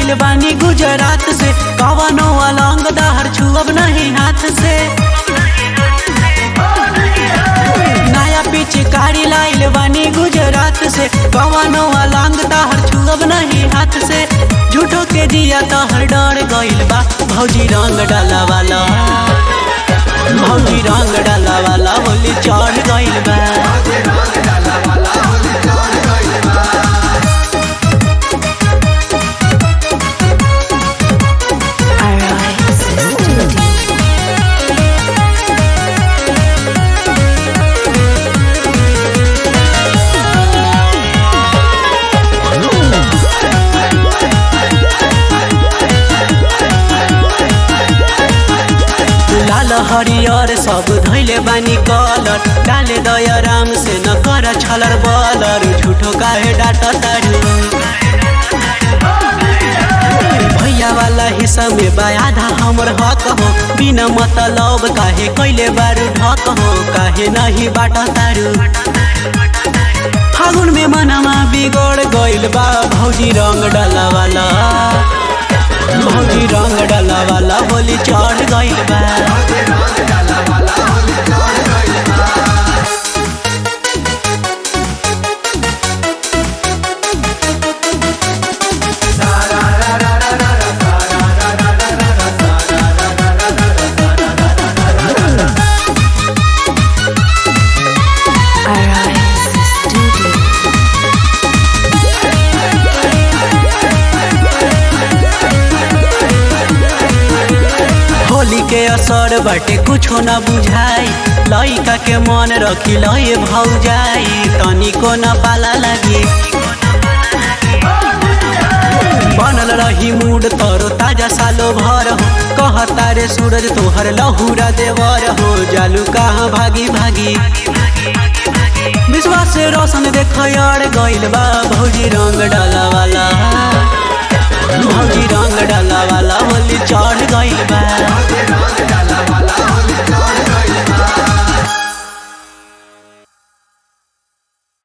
लाइल बानी गुजरात से कवनो अलंग दहर छुअब नहीं हाथ से नया पिचकारी लाइल बानी गुजरात से कवनो अलंग दहर छुअब नहीं हाथ से झूठो के दिया तहर डर गइल बा भौजी रंग डाला वाला भौजी रंग डाला वाला होली चढ़ गइल बा Arise Studio. लाल हरियर सब धैले बानी कलर डाले दया राम से न कर छलर बलर झूठो काहे डाट तारू भैया वाला हिस्सा में बा आधा हमर हक हो बिना मतलब काहे कैले बारू ढक हो काहे नहीं बाट तारू फागुन में मनवा बिगड़ गइल बा भौजी रंग डाला वाला भौजी रंग डाला वाला होली चढ़ गइल बा Arise Studio. होली के असर बाटे कुछो न बुझाई लइका के मन रखी लए भौजाई तनिको न पाला लागी बनल रही मूड तरो ताजा सालो भर हो कहता रे सूरज तोहर लहुरा देवर हो जालू कहाँ भागी भागी विश्वास से रोशन देख यार गइल बा भौजी रंग डाला वाला भौजी रंग डाला वाला होली चढ़ गइल बा